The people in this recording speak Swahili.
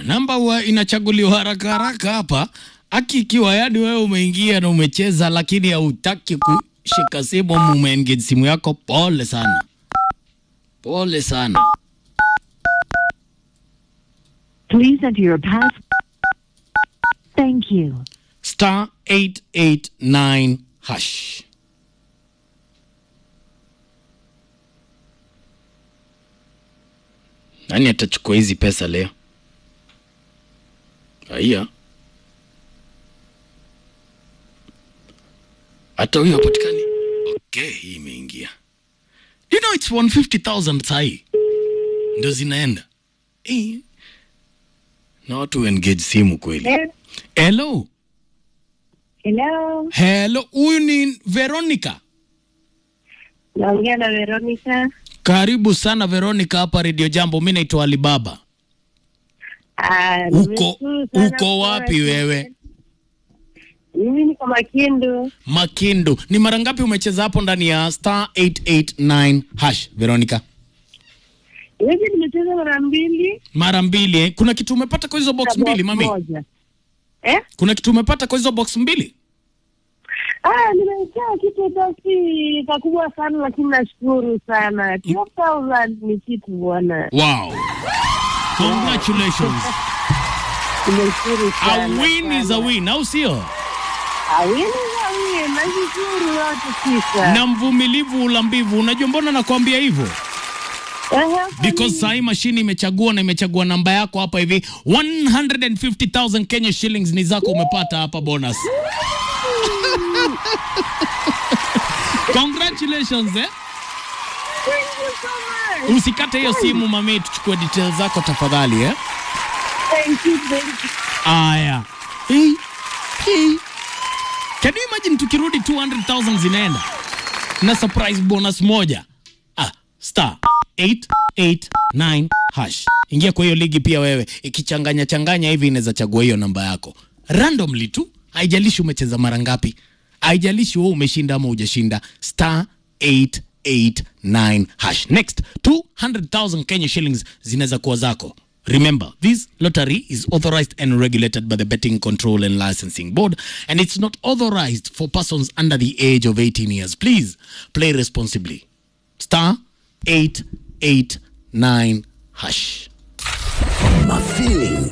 namba huwa inachaguliwa haraka haraka hapa. Aki ikiwa yani wewe umeingia na umecheza, lakini hautaki kushika simu ama umeengage simu yako, pole sana, pole sana. Please enter your pass. Thank you. star 889 hash. Nani atachukua hizi pesa leo? Haya, hata huyo hapatikani. Okay, hii imeingia. You know it's 150,000 sahi ndo zinaenda eh. Na watu engage simu kweli. Hello. Hello, Hello, huyu ni Veronica. naongea na Veronica. Karibu sana Veronica hapa Radio Jambo. Mimi naitwa Alibaba. Ah, Uko nimeshukuru sana uko kuona wapi kitu. wewe? Mimi niko Makindu. Makindu. Ni mara ngapi umecheza hapo ndani ya star 889 hash Veronica? Hivi nimecheza mara mbili Mara mbili eh? Kuna kitu umepata kwa hizo box na mbili box mami? moja. Eh? Kuna kitu umepata kwa hizo box mbili? Ah, nimecheza kitu basi pakubwa sana lakini nashukuru sana. 12,000 ni kitu bwana. Wow. Congratulations. Nimeshukuru A sana. win is a sana. win, au sio? A win is a win. Nashukuru yote tisa. Na mvumilivu ulambivu. Unajua mbona nakwambia hivyo? Ehe, because sahi mashini imechagua na imechagua namba yako hapa hivi 150,000 Kenya shillings ni zako umepata hapa bonus. Congratulations eh? Thank you so much. Usikate hiyo simu mami, tuchukue details zako tafadhali eh? Thank you, thank you. Aya. Hey. Hey. Can you imagine tukirudi 200,000 zinaenda na surprise bonus moja? Ah, star 889 hash. Ingia kwa hiyo ligi pia wewe. Ikichanganya changanya hivi inaweza chagua hiyo namba yako. Randomly tu. Haijalishi umecheza mara ngapi. Haijalishi wewe umeshinda ama hujashinda. Star 889 hash. Next 200,000 Kenya shillings zinaweza kuwa zako. Remember, this lottery is authorized and regulated by the Betting Control and Licensing Board, and it's not authorized for persons under the age of 18 years. Please play responsibly. Star 889 hash. Mafeeling